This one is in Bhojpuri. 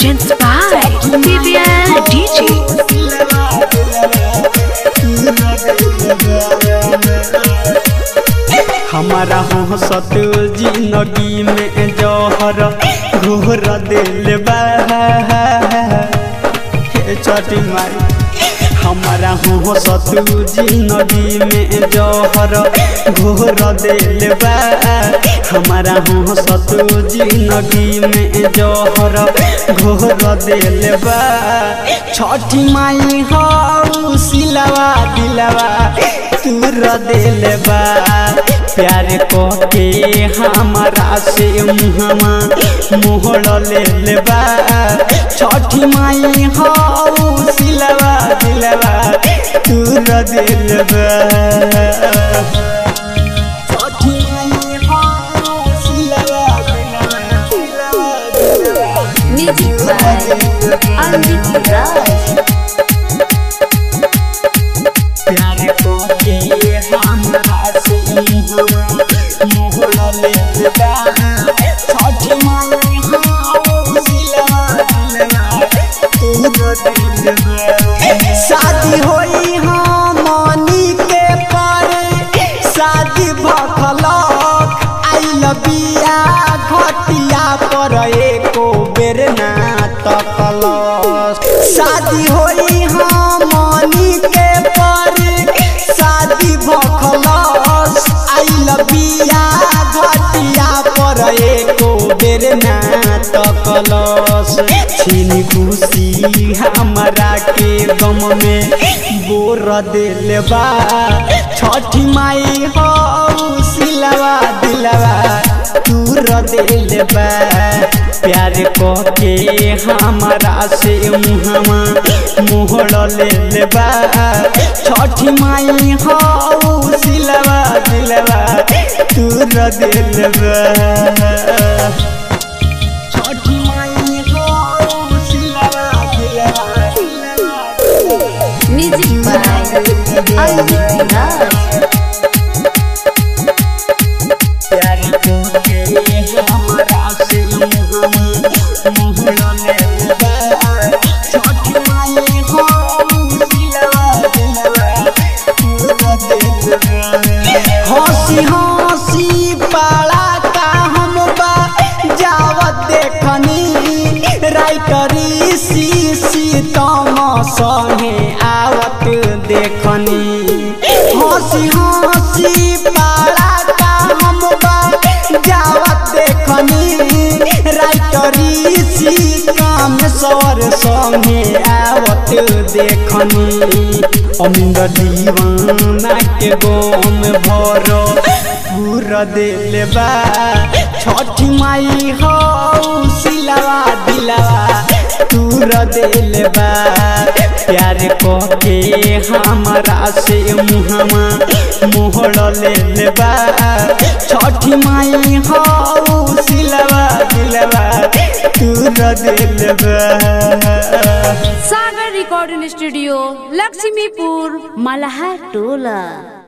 Presents by BBL DJ. हमारा हो सत जिंदगी में जौहर घोर दिल बा हे छठी माई हमारा हो सत जिंदगी में जौहर घोर दिल बा हमारा हो सत जिंदगी में जौहर घोर दिल बा छठी माई हो सिलवा दिलवा तूर दिल बा प्यार को के हमारा से मुहमा मोहड़ ले बा छठी माई हो सिलवा दिलवा तूर दिल बा छठी माई हो सिलवा दिलवा Music by Anjit Raj. प्यार को के हमरा से मुहमा मोहड़ ले बा छठी माई हो सिलवा दिलवा शादी होई हमनी के पर शादी भखलक आइल बिया घटिया पर एको बेर ना तकलक शादी होई हमनी के पर शादी भखलक आइल बिया घटिया पर एको बेर ना तकलस छीनी खुशी हमरा के गम में बोर दिल बा छठी माई हो सिलवा दिलवा तूर दिल बा प्यार को के हमरा से मुहमा मोहड़ ले बा छठी माई हो सिलवा दिलवा तूर दिल बा छठी माई हो सिलवा दिलवा Music by Anjit Raj. प्यार को के हमरा से मुहमा मोहड़ ले बा छठी माई हो सिलवा दिलवा तूर दिल बा हंसी हंसी पाला का हम बा जावत देखनी राइटरी सी सी तम संगे आवत देखनी हंसी हंसी पाला का हम बा जावत देखनी राइटरी सी काम सवर संगे आवत देखनी अमिंद दीवाना के गोम भरो पूरा दिल बा छठी माई हो सिलवा दिलवा तूर दिल बा प्यार को के हमरा से मुहमा मोहड़ ले बा छठी माई हो सिलवा दिलवा तूर दिल बा सागर रिकॉर्डिंग स्टूडियो लक्ष्मीपुर मलहा टोला